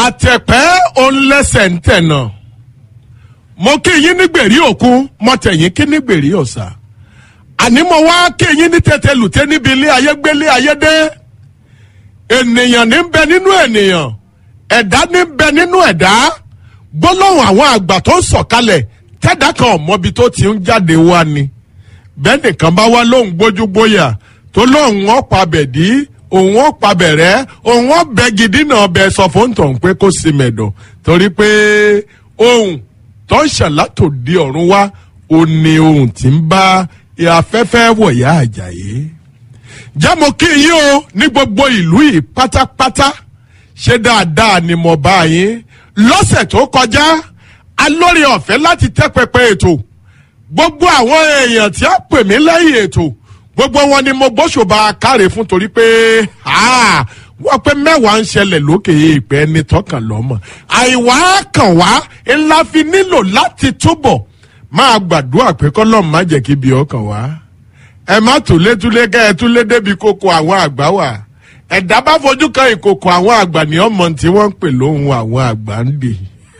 àtẹ̀pẹ́ òǹlẹ́sẹ̀ ń tẹ̀nà mo kí yín ní gbèrí òkun mo tẹ̀yìn kí ní gbèrí ọ̀sà àní mo wá kí yín ní tètè lùtẹ́ níbi ilé ayé gbélé ayé dé ènìyàn ní bẹ nínú ènìyàn ẹ̀dá ní bẹ nínú ẹ̀dá gbólóhùn àwọn àgbà tó ń sọ̀kalẹ̀ tẹ́dá kan ọ̀mọ́bi tó ti ń jáde wá ni bẹ́ẹ̀ nìkan bá wá lóhùn gbójúgbóyà tó lóhùn ọ̀pá bẹ̀dí òun ọ̀pá bẹ̀rẹ̀ òun ọ̀bẹ gidi náà bẹ sọ fún tọ̀hún pé kó sì mẹ̀dọ̀ torí pé ohun tó ń ṣàlátò di ọ̀run wá ó ní ohun tí ń bá afẹ́fẹ́ wọ̀yá àjàyè jẹ́ mo kí yín o ní gbogbo ìlú yìí pátápátá ṣé dáadáa ni mo bá yín lọ́sẹ̀ tó kọjá alórí ọ̀fẹ́ láti tẹ́ pẹpẹ ètò gbogbo àwọn èèyàn tí a pè mí lẹ́yìn ètò gbogbo wọn ni mo gbóṣùbà káre fún torí pé wọ́n pé mẹ́wàá ń ṣẹlẹ̀ lókè ìpẹ́ ní tọkàn lọ́mọ àìwá kàn wá ńlá fi nílò láti túbọ̀ máa gbàdúrà pé kọ́lọ́ọ̀ má jẹ́ kí bí ọkàn wá ẹ má túlétúlé kẹ́ ẹ túlé débi kókó àwọn àgbà wà ẹ̀dá bá fojú kan ìkòkò àwọn àgbà ní ọmọ tí wọ́n ń pè lóhùn àwọn àgbà ń dè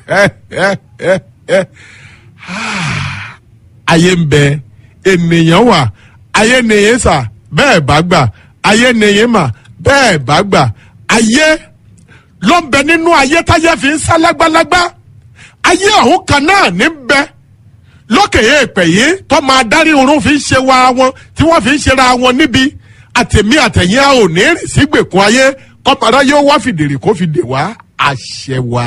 ayé ń bẹ ènìyàn wà ayé nìyẹn sà bẹ́ẹ̀ bá gbà ayé nìyẹn mà bẹ́ẹ̀ bá gbà ayé ló ń bẹ nínú ayé táyé fi ń sá lágbálágbá ayé ọ̀hún kan náà ní bẹ lókè èèpẹ̀ yìí tó máa dárí oorun fi ń ṣe wa wọn tí wọ́n fi ń ṣera wọn níbi àtẹ̀mí àtẹ̀yìn a ò ní rìn sígbèkùn ayé kọ́mọdé yóò wá fìdèrè kó fi dè wá àṣẹ wa.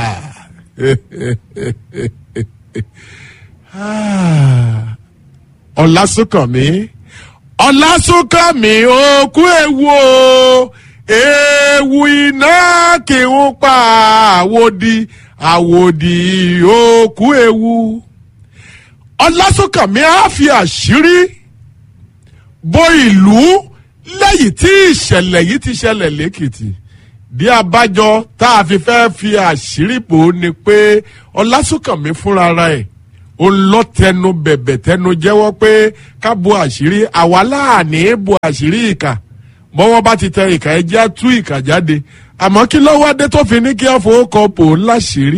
ọ̀làsùnkànmí ọ̀làsùnkànmí òkú ewu o ewu iná kì í pa àwòdì àwòdì òkú ewu ọ̀làsùnkànmí á fi àṣírí bo ìlú lẹ́yìn tí ìṣẹ̀lẹ̀ yìí ti ṣẹlẹ̀ lẹ́kìtì bí abájọ tá a fi fẹ́ fi àṣírí bò ó ni pé ọlásùnkànmí fúnra ẹ̀ ó lọ tẹnu bẹ̀bẹ̀ tẹnu jẹ́wọ́ pé ká bo àṣírí àwa láàní bo àṣírí ìkà bọ́wọ́ bá ti tẹ ìkà ẹ jẹ́ tú ìkà jáde àmọ́ kí lọ́wọ́ adé tó fi ní kí á fowó kọ bò ó láṣìírí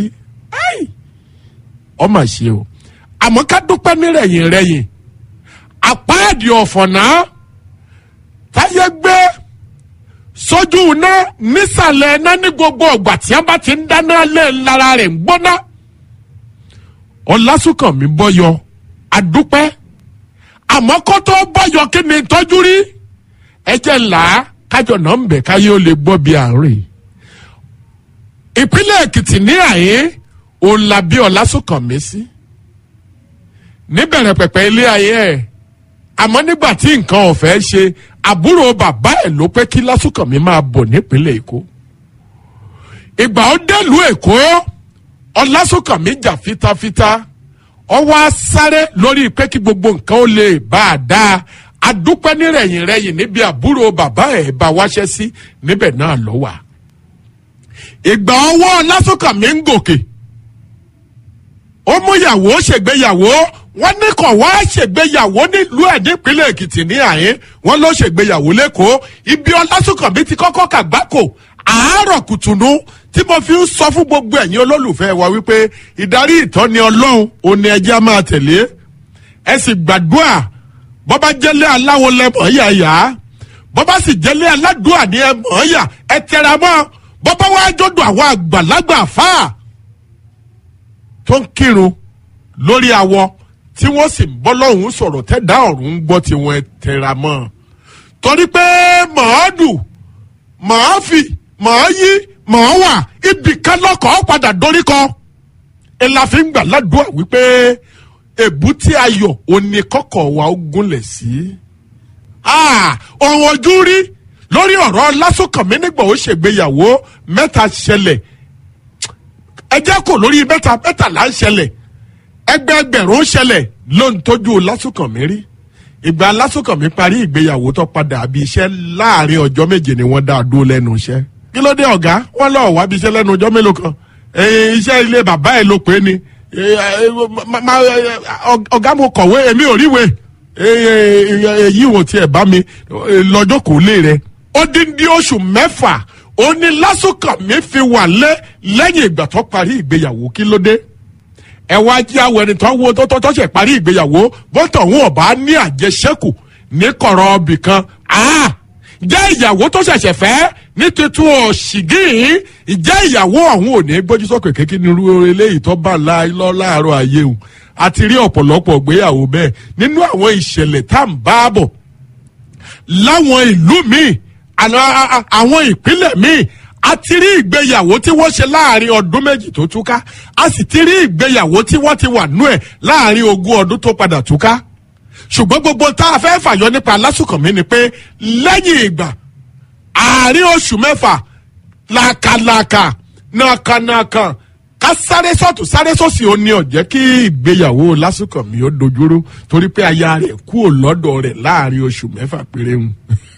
ọmọ ṣe o àmọ́ ká dúpẹ́ nírẹ̀yìn rẹ̀yìn àpáàdì ọ̀fọ̀nà táyé gbé sójú iná nísàlẹ̀ iná ní gbogbo ọgbà tí a bá ti ń dáná lé lára rẹ̀ ń gbóná. ọ̀làsùnkànmí bọ́yọ àdúpẹ́ àmọ́ kó tó bọ́yọ kí ni tọ́jú rí ẹjẹ̀ là á kájọ náà ń bẹ̀ káyé ó lè gbọ́ bí àárín. ìpínlẹ̀ èkìtì ní àyè òun la bí ọ̀làsùnkànmí sí níbẹ̀rẹ̀ pẹ̀pẹ̀ ilé ayé ẹ̀ àmọ́ nígbà tí nǹkan ọ̀fẹ́ ṣe àbúrò bàbá ẹ̀ ló pé kí lásùkànmí máa bọ̀ nípínlẹ̀ èkó ìgbà ó dẹ́lu èkó ọlásùkànmí jà fitafita ọ wá sáré lórí pé kí gbogbo nǹkan ó lè bá a dáa adúpẹ́ nírẹ̀yìn rẹ̀yìn níbi àbúrò bàbá ẹ̀ bá wáṣẹ́ sí níbẹ̀ náà ló wà ìgbà ọwọ́ ọlásùkànmí ń gòkè ó mú ìyàwó ṣègbéyàwó wọ́n ní kàn wá ṣègbéyàwó nílùú ẹ̀ nípínlẹ̀ èkìtì ní àyín wọ́n ló ṣègbéyàwó lẹ́kọ̀ọ́ ibi ọlásùnkànmí ti kọ́kọ́ kàgbákò àárọ̀ kùtùnú tí mo fi ń sọ fún gbogbo ẹ̀yin olólùfẹ́ wa wípé ìdarí ìtọ́ni ọlọ́run òní ẹjẹ́ á máa tẹ̀lé ẹ sì gbàdúrà bọ́bá jẹ́lé aláwo lẹ́mọ̀ yà yá bọ́bá sì jẹ́lé aládùúà ní ẹ̀mọ̀ yà ẹ tẹra mọ́ bọ́bá wá jọ́dọ̀ àwọn àgbàlagbà fáà tó ń kírun lórí awọ tí wọ́n sì ń bọ́ lọ́hùn sọ̀rọ̀ tẹ́dá ọ̀run ń gbọ́ tiwọn ẹ tẹra mọ́ torí pé màá dùn màá fi màá yí màá wà ibì kan lọ́kọ̀ padà dorí kọ ẹ la fi ń gbà ládùúgbà wípé èbúté ayọ̀ òní kọ́kọ́ wa ó gúnlẹ̀ sí. ọ̀rọ̀ ojú rí lórí ọ̀rọ̀ lásùnkànmí nígbà ó ṣègbéyàwó mẹ́ta ṣẹlẹ̀ ẹ jẹ́ kó lórí mẹ́ta mẹ́tàlá ń ṣẹlẹ̀ ẹgbẹẹgbẹ̀rún ṣẹlẹ̀ ló ń tọ́jú lásùnkànmí rí ìgbà lásùnkànmí parí ìgbéyàwó tó padà àbí iṣẹ́ láàrin ọjọ́ méje ni wọ́n dá a dúró lẹ́nu iṣẹ́ kí ló dé ọ̀gá wọ́n lọ́ọ́ wá bí iṣẹ́ lẹ́nu ọjọ́ mélòó kan iṣẹ́ ilé bàbá ẹ̀ ló pé ni ọ̀gá mo kọ̀wé èmi ò ríwèé èyí wò tiẹ̀ bá mi lọ́jọ́ kò lè rẹ̀ ó dín dín oṣù mẹ́fà ó ní lásùnkànmí fi wà lé lẹ́yìn ìgbà tó parí ìgbéyàwó kí ló dé ẹ wá jí àwọn ẹni tó wo tó tó tó ṣe parí ìgbéyàwó bọ́tọ̀ òun ọ̀bá ní àjẹsẹ́kù ní kọ̀rọ̀ ọbì kan jẹ́ ìyàwó tó ṣẹ̀ṣẹ̀ fẹ́ ní tuntun ọ̀ṣìgìn ìjẹ́ ìyàwó ọ̀hún ò ní gbójú sókè kékeré ní irú eléyìí tó bá lọ láàárọ̀ ayé òun àti rí ọ̀pọ̀lọpọ̀ ìgbéyàwó bẹ́ẹ̀ nínú àwọn ìṣẹ̀lẹ̀ tá à ń bá bọ̀ láwọn ìlú míì àwọn ìpínlẹ̀ míì a ti rí ìgbéyàwó tí wọ́n ṣe láàrin ọdún méjì tó túká a sì ti rí ìgbéyàwó tí wọ́n ti wà nú ẹ̀ láàrin ogún ọdún tó padà túká ṣùgbọ́n gbogbo tá a fẹ́ fàyọ nípa lásùkànmí ni pé lẹ́yìn ìgbà àárín oṣù mẹ́fà làkàlàkà nàkànàkàn ká sáré sọ́tù sáré sọ́sì ó ní ọ̀jẹ́ kí ìgbéyàwó lásùkànmí ó dojúrú torí pé aya rẹ̀ kúrò lọ́dọ̀ rẹ̀ láàrin oṣù mẹ́fà péré ń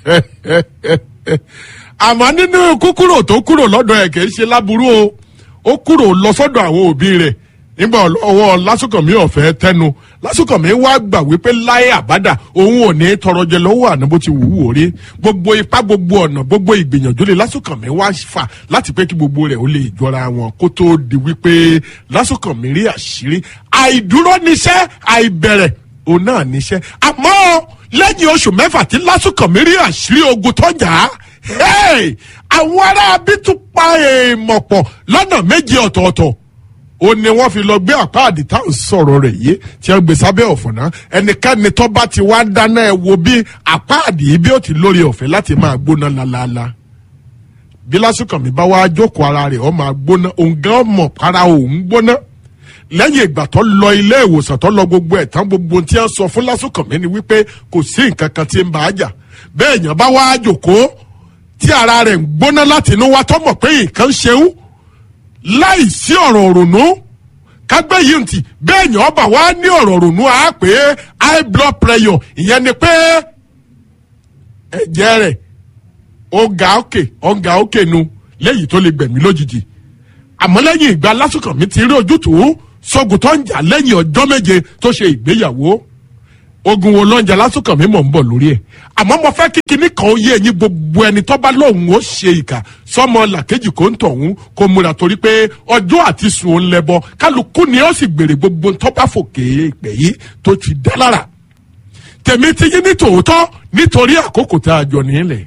àmọ́ nínú kúkúrò tó kúrò lọ́dọ̀ ẹ̀ kì í ṣe láburú o ó kúrò lọ sọ́dọ̀ àwọn òbí rẹ̀ nígbà ọwọ́ lásùkànmí ọ̀fẹ́ tẹnu lásùkànmí wá gbà wípé láyé àbádà òun ò ní tọrọ jẹ lọ́wọ́ àná bó ti wù ú orí gbogbo ipá gbogbo ọ̀nà gbogbo ìgbìyànjú lè lásùkànmí wá fà láti pé kí gbogbo rẹ̀ ó lè jọra wọn kó tó di wípé lásùkànmí rí àṣírí àìdúró níṣẹ́ àìbẹ̀rẹ̀ òun náà níṣẹ́ àmọ́ lẹ́yìn oṣù mẹ́fà tí lásùkànmí rí àṣírí ogun tọ́jà á àwọn ará bí tún pa èèmọ̀ pọ̀ lọ́nà méje ọ̀tọ̀ọ̀tọ̀ ó ní wọ́n fi lọ gbé àpáàdì táwọn sọ̀rọ̀ rẹ̀ yé tí wọ́n gbé sábẹ́ ọ̀fọ̀nà ẹnikẹ́ni tó bá ti wá dáná ẹ wo bí àpáàdì yìí bí ó ti lórí ọ̀fẹ́ láti máa gbóná lálaalá bí lásùkànmí bá wá jókòó ara rẹ̀ ó máa gbóná òun gan mọ̀ para òun gbóná lẹ́yìn ìgbà tó lọ ilé ìwòsàn tó lọ gbogbo ẹ̀ tán gbogbo tí wọ́n sọ fún lásùkànmí ni wípé kò sí nǹkan kan tí ń bá a jà bẹ́ẹ̀ yẹn bá wá jókòó tí ara rẹ̀ ń gbóná láti inú wa tó mọ̀ pé nǹkan ṣeun láì sí ọ̀rọ̀ òrònú kágbé yìí ntì bẹ́ẹ̀ yẹn ọba wa ní ọ̀rọ̀ òrònú á pé high blood pressure ìyẹn ni pé ẹ̀jẹ̀ rẹ̀ ọ̀gá òkè ọ̀gá òkè nu léyìí tó lè gbẹ̀mí lójijì àmọ́ lẹ́yìn ìgbà lásùkànmí ti rí ojútùú sógun tó ń jà lẹ́yìn ọjọ́ méje tó ṣe ìgbéyàwó ogun wo lọ́njà lásùkànmí mọ̀ ń bọ̀ lórí ẹ̀ àmọ́ mo fẹ́ kí kinní kan yé ẹ̀yin gbogbo ẹni tó bá lóun ó ṣe ìkà sọmọ làkejì kò ń tọ̀hún kó múra torí pé ọjọ́ àti sùn ó ń lẹ́bọ kálukú ni ó sì gbèrè gbogbo tó bá fòkè ìpè yìí tó ti dá lára tèmi ti yín ní tòótọ́ nítorí àkókò tá a jọ nílẹ̀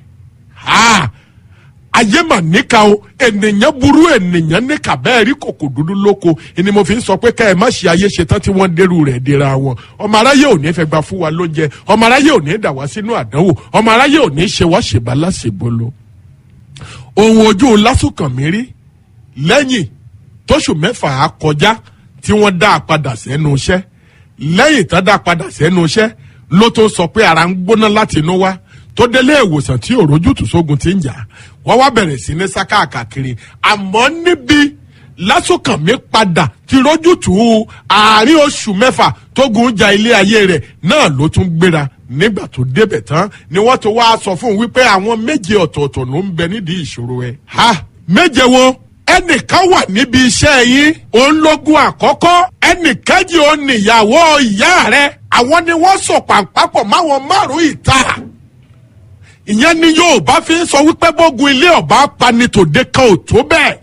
ayé mà níka o ènìyàn burú ènìyàn níka bẹ́ẹ̀ rí kòkò dúdú lóko ni mo fi ń sọ pé ká ẹ má ṣe ayé ṣetán tí wọ́n dérú rẹ̀ dira wọn ọmọ aráyé ò ní fẹ́ gba fún wa lóúnjẹ ọmọ aráyé ò ní dà wá sínú àdánwò ọmọ aráyé ò ní ṣe wá ṣèbá láṣebolo. ohun ojú lásùkànmí rí lẹ́yìn tóṣù mẹ́fà á kọjá tí wọ́n dá a padà sẹ́nu iṣẹ́ lẹ́yìn tán dá a padà sẹ́nu iṣẹ́ ló tó sọ pé ara ń gbóná láti inú wá tó délé ìwòsàn tí òrójútùú sógun ti ń jà wọ́n wá bẹ̀rẹ̀ sí ní sá káàkiri àmọ́ níbi lásùkànmí padà ti rójútùú àárín oṣù mẹ́fà tógun ja ilé ayé rẹ̀ náà ló tún gbéra nígbà tó débẹ̀ tán ni wọ́n tó wá sọ fún un wípé àwọn méje ọ̀tọ̀ọ̀tọ̀ ló ń bẹ nídìí ìṣòro ẹ̀. ha méje wo ẹnìkan wà níbi iṣẹ́ yín òun lógún àkọ́kọ́ ẹnìkejì òun nìyàwó ìyá rẹ̀ àwọn ni wọ́n sọ pàǹpápọ̀ máwọn márùn-ún ìta ìyẹn ni yorùbá fi ń sọ wípé bógun ilé ọba pani tòde kan ò tó bẹ́ẹ̀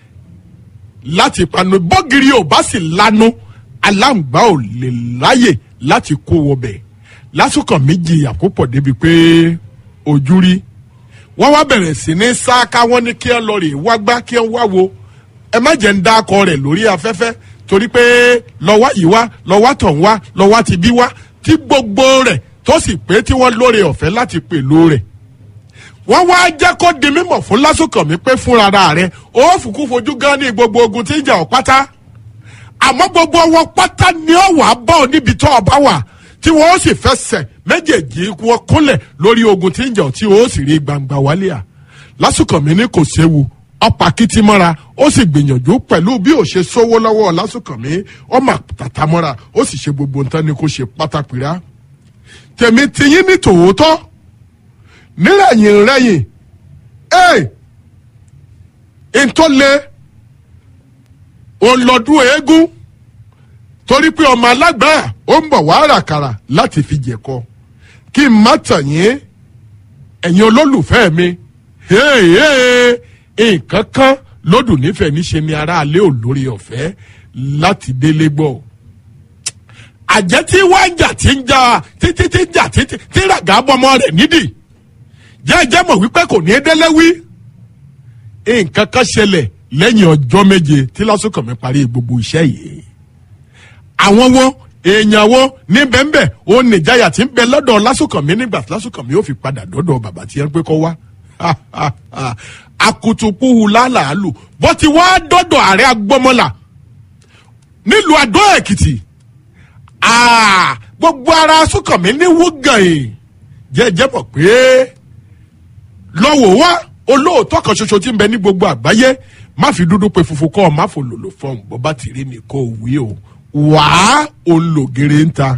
láti panu bọ́gìrì ọba sì lanu aláǹgbá ò lè láyè láti kó wọbẹ̀ lásìkò méjì àkópọ̀ débi pé ojú rí wọ́n wá bẹ̀rẹ̀ sí ní sáká wọ́n ní kí ẹ lọ rè wá gbá kí ẹ wá wo ẹ má jẹ́ ń dá akọ rẹ̀ lórí afẹ́fẹ́ torí pé lọ́wọ́ yìí wá lọ́wọ́ tọ̀ ń wá lọ́wọ́ ti bí wá tí gbogbo rẹ̀ tó sì pé tí wọ́n lóore ọ̀fẹ́ láti pèlò rẹ̀ wọ́n wá jẹ́ kó di mímọ̀ fún lásùkànmí pé fúnra rẹ̀ ó fùkú fojú gan ní gbogbo ogun tí ń jà ọ́ pátá àmọ́ gbogbo wọn pátá ni ó wàá bá ọ níbi tó ọba wà tí wọ́n ó sì fẹsẹ̀ méjèèjì wọn kúnlẹ̀ lórí ogun tí ń jà ọ́ tí ó sì rí gbangba wálé à lásùkànmí ní kò séwu ọ̀pá kìtì mọ́ra ó sì gbìyànjú pẹ̀lú bí ó ṣe sówó lọ́wọ́ lásùkànmí ọmọ tàtà mọ́ra ó sì ṣe gbogbo nǹkan ni kò ṣe pátápìrá tèmi tiyín ní tòótọ́ nírẹ̀yìn rẹ̀yìn ẹ̀ ntọ́lẹ̀ olọ́dún eégún torí pé ọmọ alágbára ó ń bọ̀ wá ràkàrà láti fi jẹ̀kọ kí n má tàn yín ẹ̀yin olólùfẹ́ mi nǹkan kan lódùn nífẹ̀ẹ́ níṣe ni aráalé ò lórí ọ̀fẹ́ láti délé gbọ́ àjẹ́ tí wá ń jà tí ń jà títí tí ń jà títí tí ràgà bọmọ rẹ̀ nídìí jẹ́jẹ́ mọ̀ wípé kò ní í délé wí nǹkan kan ṣẹlẹ̀ lẹ́yìn ọjọ́ méje tí lásùkànmí parí gbogbo iṣẹ́ yìí àwọn wọn èèyàn wọn ní bẹ́ẹ̀nbẹ́ẹ̀ ó nìjáyà tí ń bẹ lọ́dọ̀ lásùkànmí nígbà tí lásùkànmí ó fi padà dọ́dọ̀ bàbá tí ẹ ń pé kọ́ wá akutupuhu lálàálù bó ti wá dọ́dọ̀ ààrẹ agbọ́mọlà nílùú àdó èkìtì gbogbo ara sùkànmí ní wúgàn yìí jẹ́jẹ́ mọ̀ pé lọ́wọ́ wá olóòótọ́ kan ṣoṣo tí ń bẹ ní gbogbo àgbáyé má fi dúdú pe funfun kọ́ ọ má fò lòlò fọ́ọ̀n bọ́ bá ti rí ni kò wí o wàá olùgèrè ń ta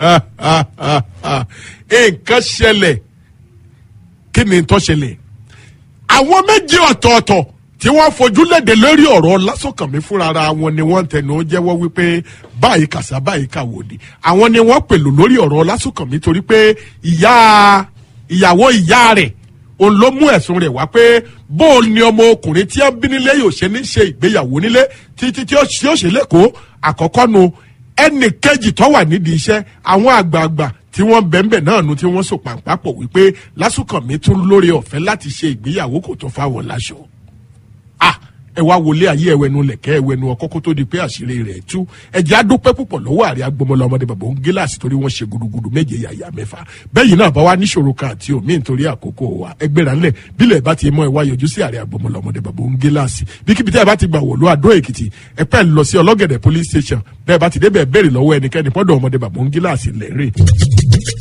nǹkan ṣẹlẹ̀ kí ni tó ṣẹlẹ̀ àwọn méjì ọ̀tọ̀ọ̀tọ̀ tí wọ́n fojú léde lórí ọ̀rọ̀ lásọ̀kànmí fúnra wọn ni wọ́n tẹnu jẹ́wọ́ wípé báyìí kàṣà báyìí kàwòdì àwọn ni wọ́n pèlò lórí ọ̀rọ̀ lásọ̀kànmí torí pé ìyá ìyàwó ìyá rẹ̀ òun ló mú ẹ̀sùn rẹ̀ wá pé bóun ni ọmọ ọkùnrin tí wọ́n bí nílé yóò ṣe ní ṣe ìgbéyàwó nílé títí tí ó ṣe lẹ́kọ̀ọ́ àkọ́kọ́ nu ẹnì kejì tó wà nídìí iṣẹ́ àwọn àgbààgbà tí wọ́n bẹ̀ǹbẹ̀ náà nu tí wọ́n so pàǹpàpọ̀ wípé lásùkànmí tún lórí ọ̀fẹ́ láti ṣe ìgbéyàwó kò tó fáwọn láṣọ. ah ẹ wá wọlé ayé ẹwẹnu lẹkẹ ẹwẹnu ọkọ kó tó di pé àṣírí rẹ̀ tú ẹjẹ adúpẹ́ púpọ̀ lọ́wọ́ àrẹ agbọmọlá ọmọdé bàbá òun gíláàsì torí wọ́n ṣe gudugudu méje yàyà mẹ́fà bẹ́yìn náà bá wá níṣòro kan àti omi nítorí àkókò wa ẹgbẹ́ra ńlẹ̀ bílẹ̀ bá ti mọ ẹ wá yọjú sí àrẹ agbọmọlá ọmọdé bàbá òun gíláàsì bíkíbi tẹ́ ẹ bá ti gbà wọ̀lú àdó èkìtì ẹ pẹ́ lọ sí ọlọ́gẹ̀dẹ̀ police station bẹ́ẹ̀ bá ti débẹ̀ béèrè lọ́wọ́ ẹnikẹ́ni pọ́dọ̀ ọmọdé bàbá òun gíláàsì lẹ́rìn